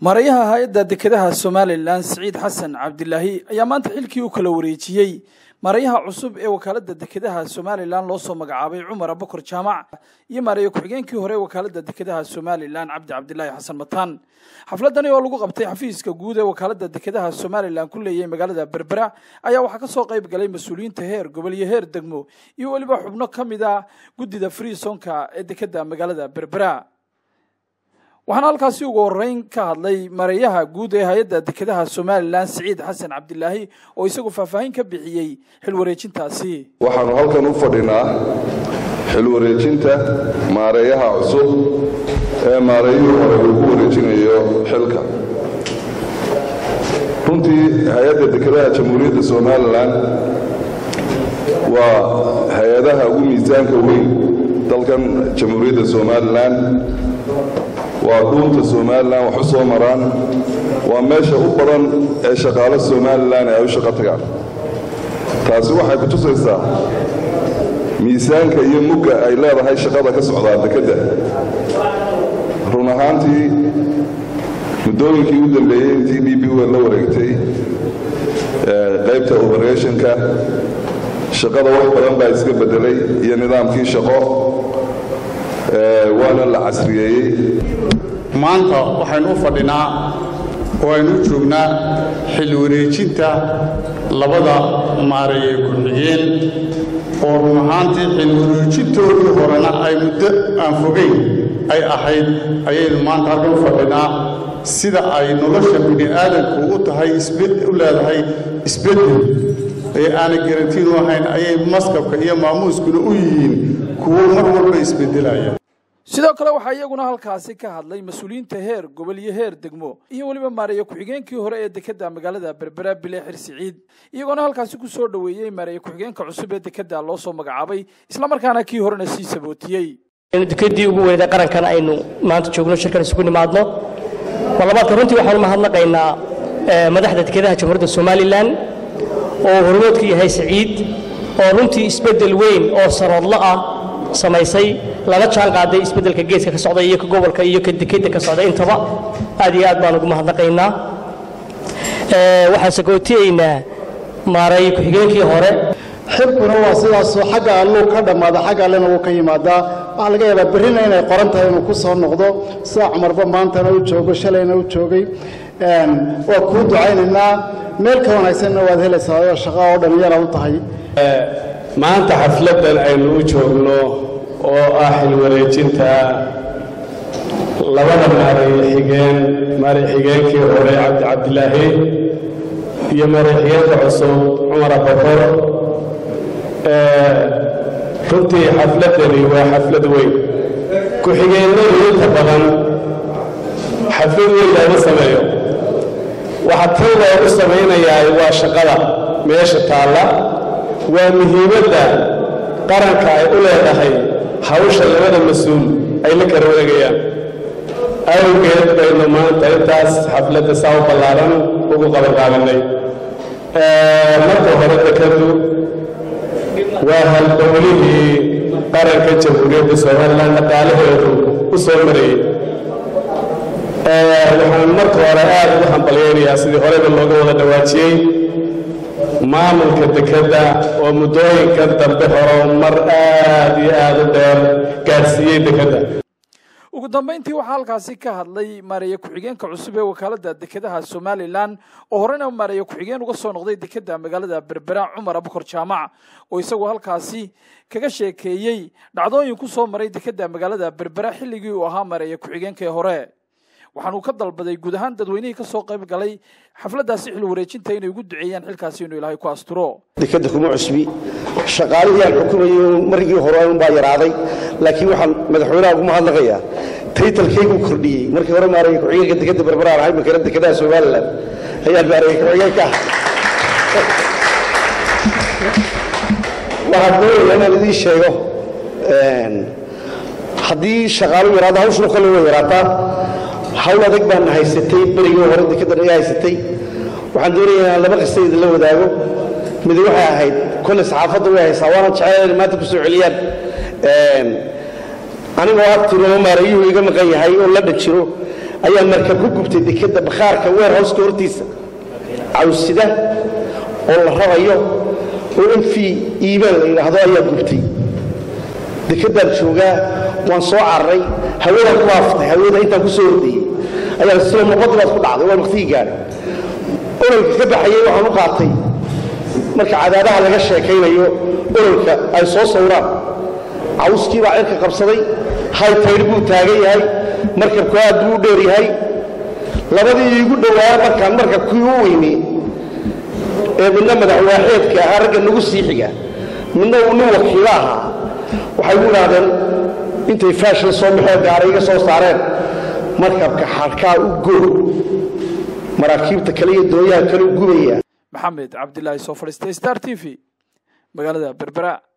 marayaha hay-adda dekedaha somalilan siciid xasan cabdilaahi ayaa maanta xilkii u kala wareejiyey marayaha cusub ee wakaaladda dekedaha somalilan loo soo magacaabay cumar abakor jaamac iyo maaraya ku-xigeenkii hore ee wakaaladda dekedaha somalilan cabdi cabdilaahi xasan mataan xafladani oo lagu qabtay xafiiska guud ee wakaaladda dekedaha somalilan ku leeyahay magaalada berbera ayaa waxaa kasoo qayb galay mas-uuliyiinta heer gobol iyo heer degmo iyo weliba xubno ka mid ah guddida freesonka ee dekeda magaalada berbera waxaana halkaasi ugu horeyn ka hadlay mareeyaha guud ee hay-adda dekedaha somalilan siciid xasan cabdilaahi oo isagu faahfaahin ka bixiyey xil wareejintaasi waxaanu halkan u fadhinaa xil wareejinta maareeyaha cusub ee maareeyihii hore uu ku wareejinayo xilka runtii hay-adda dekedaha jamhuuriyadda somalilan waa hay-adaha ugu miisaanka weyn dalkan jamhuuriyadda somalilan waa dhuunta somalilan wax u soo maraan waa meesha u badan ee shaqaalo somalilan ay u shaqo tagaan taasi waxay ku tusaysaa miisaanka iyo mugga ay leedahay shaqada ka socdaa dekedda run ahaantii muddooyinkii u dambeeyey intii d b wel la wareegtay qaybta operationka shaqada wax badan baa iska beddelay iyo nidaamkii shaqo waana la casriyeeyey maanta waxaynu u fadhinaa oo aynu u joognaa xil wareejinta labada maareeye ku-xigeen oo run ahaantii xil wareejintoodii horena ay muddo aan fogayn ay ahayd ayaynu maanta halkan u fadhinaa sida ay nolosha bini aadamku u tahay u leedahay isbeddel ee aanay garantiin u ahayn ayay maskabka iyo maamuuskuna u yihiin kuwo mar walba isbeddelaya sidoo kale waxaa iyaguna halkaasi ka hadlay mas-uuliyiinta heer gobol iyo heer degmo iyo weliba maareeye ku-xigeenkii hore ee dekeda magaalada berbera bile xir siciid iyagoona halkaasi ku soo dhoweeyey maareeye ku-xigeenka cusub ee dekeda loo soo magacaabay islamarkaana kii horena sii sabootiyey dekedii ugu weyday qarankan aynu maanta joogno shirkan isugu nimaadno marlabaadka runtii waxaanu mahadnaqaynaa madaxda dekedaha jamhuuriyadda somalilan oo hormoodka yahay siciid oo runtii isbeddel weyn oo saroodlo ah samaysay lala jaan qaaday isbeddelka geeska ka socda iyo ka gobolka iyo ka dekedda ka socda intaba aad iyo aad baan ugu mahadnaqaynaa waxaan sagootiyaynaa maareey ku-xigeenkii hore xilkuna waa sidaasoo xagga alluu ka dhammaada xagga allena wuu ka yimaadaa waxaa laga yaabaa berrina inay qoran tahay inuu ku soo noqdo sida cumarba maantana u joogo shalayna u joogay waa kuu ducaynaynaa meel ka wanaagsanna waad helaysaa oo shaqa oo dhallinyara u tahay maanta xafladdan aynu u joogno oo ah xil wareejinta labada maareeye xigeen maareey xigeenkii hore cabdi cabdilaahi iyo maareey xigeenka cusub cumar abakor runtii xafladdani waa xaflad weyn ku-xigeennadu inta badan xaflad weyn looma sameeyo waxa tan loogu samaynayaa waa shaqada meesha taalla waa muhiimadda qaranka ay u leedahay hawsha labada mas-uul ay la kala wareegayaan awgeed baynu maanta intaas xafladda saa u ballaaran ugu qabanqaabinay marka hore dekadu waa halbowlihii qaranka jamhuuriyadda somalilan dhaqaalaheedu u soo marayey waxaan marka hore aad ugu hambalyaynayaa sidii horeba looga wada dhawaajiyey maamulka dekedda oo muddooyinkan dambe horumar aad iyo aad u dheer gaadhsiiyey dekedda ugu dambayntii waxaa halkaasi ka hadlay maareeye ku-xigeenka cusub ee wakaaladda dekedaha somalilan oo horena maareeye ku-xigeen uga soo noqday dekedda magaalada berbera cumar abukor jaamac oo isagu halkaasi kaga sheekeeyey dhacdooyin ku soo maray dekedda magaalada berbera xilligii uu ahaa maareeye ku-xigeenkii hore waxaanuu ka dalbaday guud ahaan dadweynihii ka soo qayb galay xafladdaasi xil wareejinta inay ugu duceeyaan xilkaasi inuu ilaahay ku asturo dekeda kuma cusbi shaqaalihii aan xukumayay margii hore unbaa yaraaday laakiin waxaan madaxweynaha ugu mahadnaqayaa taytalkaygu kordhiyey markii hore maareeye ku-xigeenka dekeda berberaan ahay makana dekedaha somalilan ayaan maareeye ku-xigeenka waxaan doonaya inaan idiin sheego haddii shaqaalu yaraado hawshuna kolley way yaraataa hawl adag baana haysatay berigii hore dekedan ayaa haysatay waxaan doonaya inaan laba qista idinla wadaago mid waxay ahayd kolle saxaafadda way haysaa waana jecel inay maanta ku soo celiyaan anigoo agtiroo maareeyuhu iga maqan yahay oo la dhajiro ayaa markab ku gubtay dekadda bakhaarka weerhowska hortiisa cawsida oo la rarayo oo in fii iimaan la yidhaahdo ayaa gubtay dekeddaan joogaa waan soo cararay hawadaan ku haaftay hawada intaan ku soo ordayey ayaa silo noqodii baad ku dhacday waa waqtigii gaadhay ololka ka baxayey waxaan u qaatay marka cadaadaha laga sheekaynayo ololka ay soo sawraan cawskii baa cirka qabsaday haytaydh buu taagan yahay markabku aad buu u dheer yahay labadii iigu dhowaaya markaan markabkii u weyney ee midna madaxwaaxeedka ahaa ragga nagu sii xiga midna uu nin wakiilo ahaa waxay u idhaahdeen intay faashil soo baxeen gaara iga soo saareen markabka xadhkaa u go maraakiibta kale iyo dooyaha kale u gubaya maxamed cabdilaahi soo fadhiistay star t v magaalada berbera